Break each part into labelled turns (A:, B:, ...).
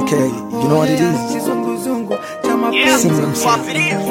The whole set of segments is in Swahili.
A: Okay, you know what it is?
B: Kizunguzungu cha mapenzi.
A: Sing them song.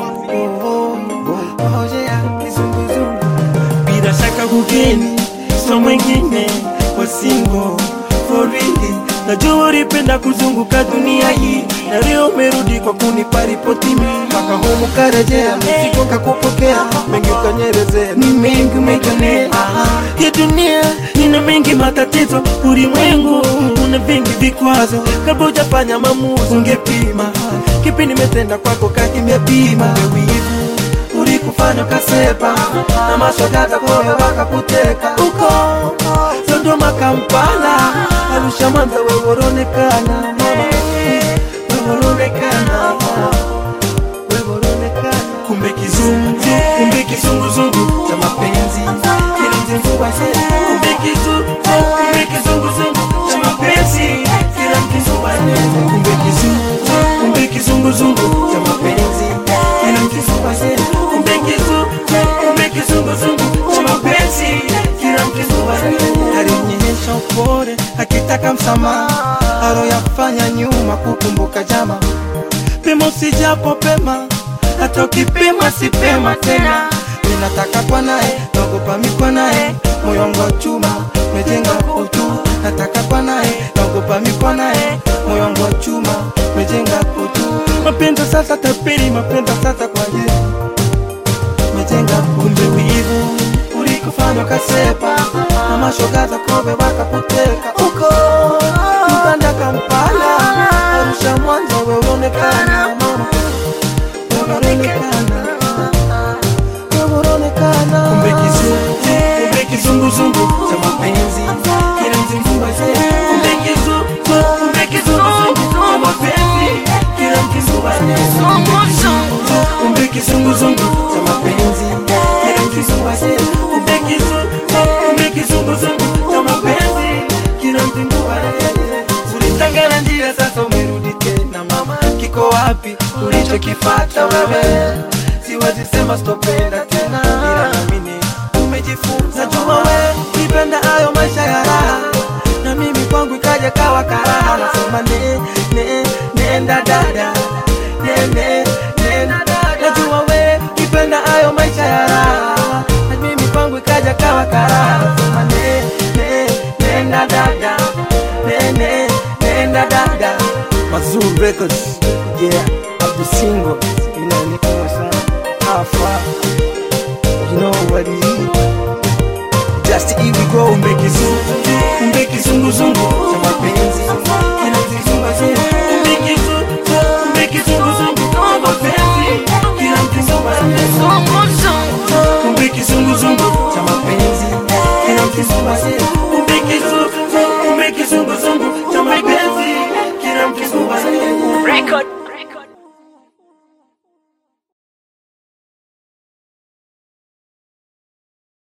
B: Oh, yeah, kizunguzungu. Bila shaka kugeni so mwingine wa singo forili najua ulipenda kuzunguka dunia hii na leo umerudi kwa kunipa ripoti mimi mpaka humu karejea mzigo kakupokea mengi ukanyerezea ni mengi umejonea hii dunia ina mengi matatizo ulimwengu una vingi vikwazo kabla hujafanya maamuzi ungepima kipi nimetenda kwako kakimepima wivu ulikufanya ukasepa na mashogaza koyo wakakuteka uko Dodoma, Kampala, Arusha, Mwanza, wewe unaonekana mama, wewe unaonekana wewe unaonekana kumbe kizungu kumbe kizunguzungu cha mapenzi kila mzungu wase kumbe kizungu kumbe kizunguzungu cha mapenzi kila mzungu wase kumbe kizungu kumbe kizunguzungu cha mapenzi kila mzungu wase kumbe kizungu kumbe kizunguzungu cha mapenzi kila mzungu wase alionyesha upole akitaka msamaha aloyafanya nyuma kukumbuka jama pima usijapo pema hata ukipima si pema tena ninataka kwa naye naogopa mikwa naye moyo wangu wa chuma mejenga utu nataka kwa naye naogopa mikwa naye moyo wangu wa chuma mejenga utu mapenzi sasa tapiri mapenzi sasa kwa Yesu mejenga kumbe wivu ulikufanya ukasepa na mashogaza kobe wakakuteka uko Uganda Kampala Arusha Mwanza wewe unaonekana mama wewe unaonekana wewe unaonekana kumbe kizungu kumbe kizunguzungu cha mapenzi kila mzungu wazee kumbe kizungu kumbe kizunguzungu cha mapenzi kila mzungu wazee kumbe kizunguzungu cha mapenzi kila mzungu wazee kumbe kizungu kumbe kizunguzungu cha mapenzi kila mzungu wazee ulitangana njia sasa umerudi tena mama kiko wapi ulichokifata wewe siwezi sema sitopenda tena ila naamini umejifunza juma we nipenda hayo maisha ya raha na mimi kwangu ikaja kawa karaha nasema ne, ne, nenda dada ne, ne, nenda dada najua we nipenda hayo maisha ya raha na mimi kwangu ikaja kawa karaha nasema ne, ne, nenda dada ne, ne, nenda dada
A: Mazuru Records. Yeah, Abdul Single. Inaonekana sana. How far? You know what it is. Just here we go.
B: kumbe kizungu kumbe kizunguzungu cha mapenzi